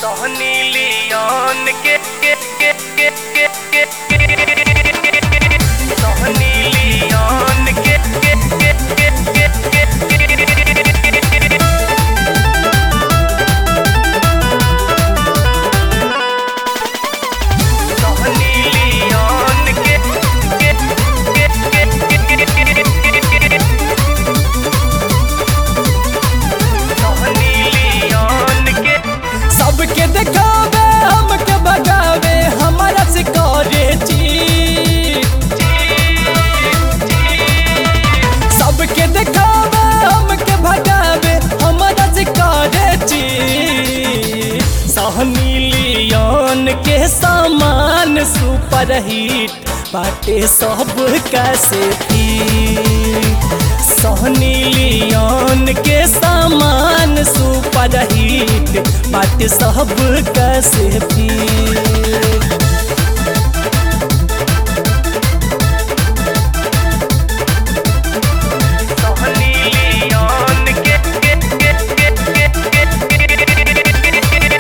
सोहनी लियोन के के के के के के के सोहनी लियोन के के के के के के सोहनी लियोन के के के के के सोहनी लियोन के सबके देखावे हमके भगावे हमारा से करे चीट सबके देखावे हमके भगावे हमारा से करे चीट सहनी लियोन के सामान सुपर हिट बाटे सब कैसे फिट सोहनी लियोन के सामान सुपर हिट बाटे सब कैसे फिट सोहनी लियोन के के के के के के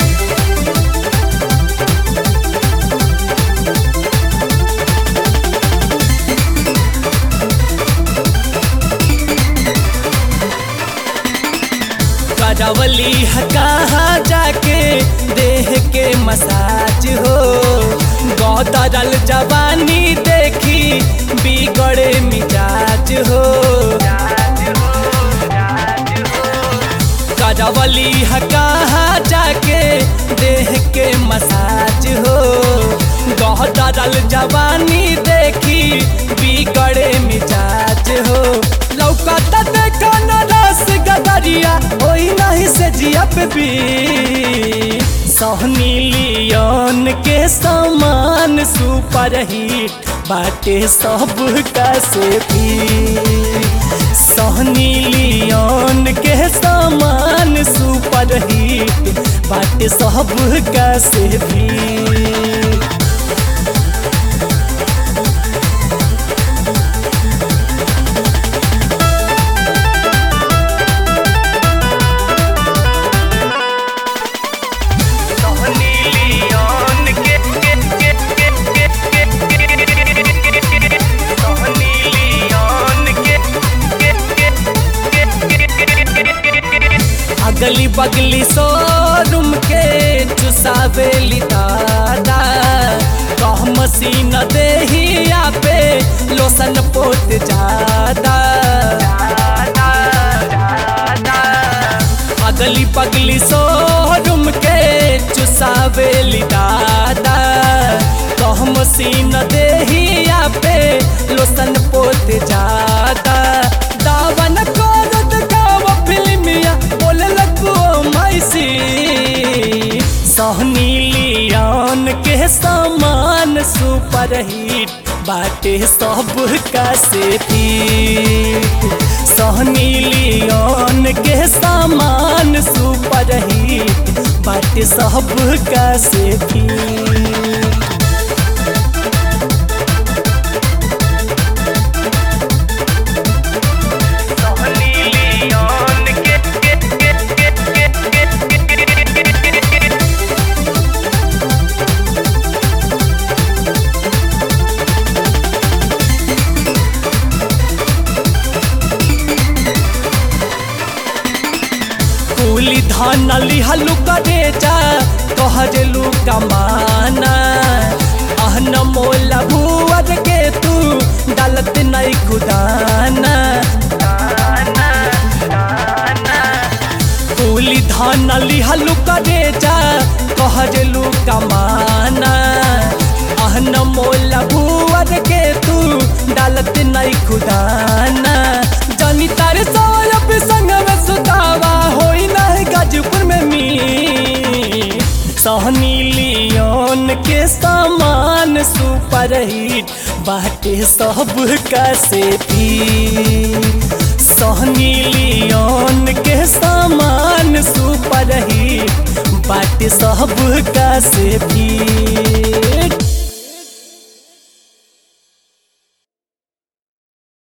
करवली है कहाँ जाके देह के मसाज हो गौदरल जवानी देखी बिगड़े मिजाज हो करवली है कहाँ जाके देह के मसाज हो गौदरल जवानी देखी बिगड़े मिजाज हो लौकता देखा न रस गदरिया होई नहीं से जिया पे भी सोहनी लियोन के सामान सुपर हिट बाटे सब कैसे भी सोहनी लियोन के सामान सुपर हिट बाटे सब कैसे भी सोहनी लियोन के के के के के के सोहनी लियोन के के के अगली बगली शोरूम के चुसावेली दादा कह मसीन देहिया पे लोसन पोत जादा अगली पगली शोरूम के चुसावेली दादा कह मसीन देहिया पे लोसन पोत जादा दावन करत गाव फिल्मिया बोले लगो मैसी सोहनी लियोन के सामान सुपर हिट बाटे सब कैसे फिट सोहनी लियोन के सामान सुपर हिट बाटे सब कैसे फिट सोहनी लियोन के के के के के कुली धान लिहलु करे जा कहजलु कमाना अहन मोला भुवर के तू डालत नहीं खुदाना कुली धान लिहलु करे जा कहजलु कमाना अहन मोला भुवर के तू डालत नहीं खुदाना जानी तारे सौरभ संग में सुतावा होई नहीं गाजपुर में मी सोहनी लियोन के सामान सुपर हिट बाटे सब कैसे भी सोहनी लियोन के सामान सुपर हिट बाटे सब कैसे भी